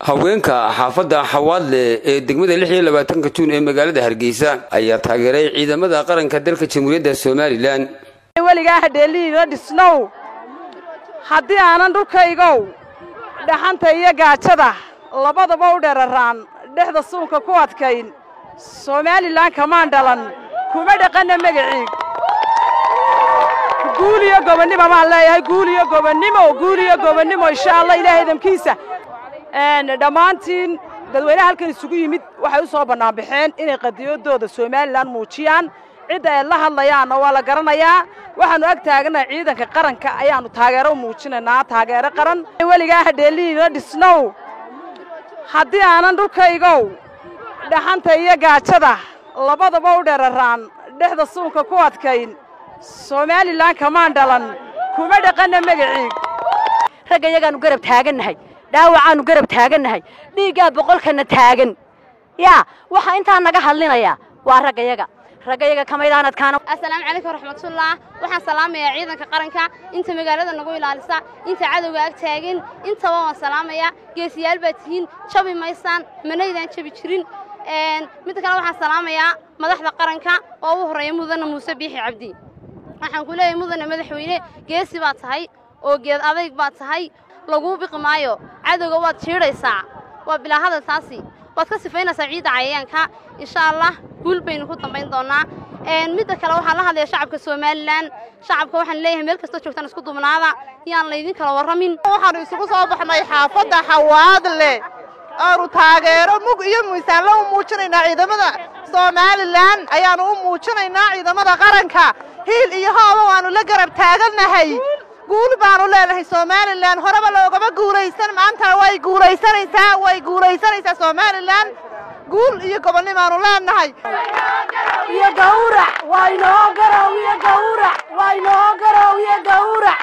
haweenka xaafadda xawaadle ee degmada lix iyo labaatanka juun ee magaalada hargeysa ayaa taageeray ciidamada qaranka dalka jamhuuriyadda somalilan weligaa hadheelihiina dhisnow haddii aanan dhulkaygow dhaxanta iyo gaajada labadaba u dheraraan dhexda suunka ku adkayn somalilan kamaan dhalan kuma dhaqanna magaciig guul iyo gobonnimo baan leeyahay guul iyo gobonnimo guul iyo gobonnimo insha allah ilaahay idamkiisa dhammaantiin dadweynaha halkan isugu yimid waxay u soo bannaanbaxeen inay qadiyadooda somalilan muujiyaan cidda ay la hadlayaanna waa la garanayaa waxaannu ag taaganahay ciidanka qaranka ayaannu taageero u muujinaynaa taageero qaran weligaa hadheelihiina dhisnow haddii aanan dhulkaygow dhaxanta iyo gaajada labadaba u dheraraan dhexda suunka ku adkayn somalilan kamaan dhalan kuma dhaqanna magaciig ragga iyagaannu garab taagannahay dhaawacaannu garab taagannahay dhiiggaa boqolkana taagan yaa waxaa intaa naga hadlinayaa waa raggayaga raggayaga kamaydaan adkaana assalaamu calaykum waraxmatullah waxaan salaamayaa ciidanka qaranka inta magaalada nagu ilaalisa inta cadowga ag taagan intaba waan salaamayaa geesiyaal baad tihiin jabi maysaan manaydaan jabi jirin midda kale waxaan salaamayaa madaxda qaranka oo u horreeya mudane muuse biixi cabdi waxaan ku leeyahay mudane madaxweyne geesi baad tahay oo geed adayg baad tahay laguu biqi maayo cadowga waad jiidhaysaa waa bilaa hadal taasi waad ka sifaynaysaa ciidda cayayaanka insha allah guul baynu ku dambayn doonnaa midda kale waxaan la hadlaya shacabka somalilan shacabka waxaan leeyahay meel kastoo joogtaan isku dubnaada yaan laydin kala warramin waxaannu isugu soo baxnay xaafadda xawaadle aanu taageero mug iyo miisaanla u muujinaynaa ciidamada somalilan ayaannu u muujinaynaa ciidamada qaranka hiil iyo hooba waannu la garab taagannahay guul baanu leenahay somalilan horeba loogama guulaysan maanta way guulaysanaysaa way guulaysanaysaa somalilan guul iyo gobonnimaanu leenahay iyo gawrac waynoo garow iyo gawrac waynoo garow iyo gawrac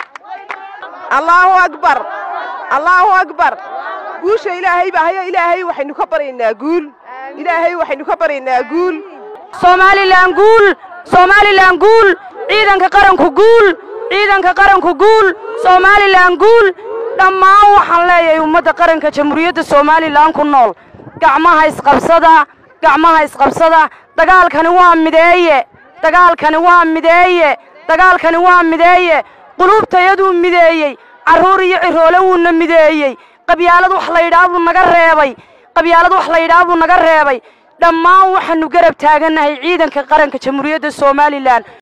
allaahu akbar allaahu akbar guusha ilaahay baa hayo ilaahay waxaynu ka baryaynaa guul ilaahay waxaynu ka baryaynaa guul somalilan guul somalilan guul ciidanka qaranku guul ciidanka qaranku guul somalilan guul dhammaan waxaan leeyahay ummadda qaranka jamhuuriyadda somalilan ku nool gacmaha isqabsada gacmaha isqabsada dagaalkani waa mideeye dagaalkani waa mideeye dagaalkani waa mideeye quluubtayaduu mideeyey carruur iyo ciroole wuuna mideeyey qabyaalad wax layidhaah buu naga reebay qabyaalad wax layidhaah buu naga reebay dhammaan waxaannu garab taagannahay ciidanka qaranka jamhuuriyadda somalilan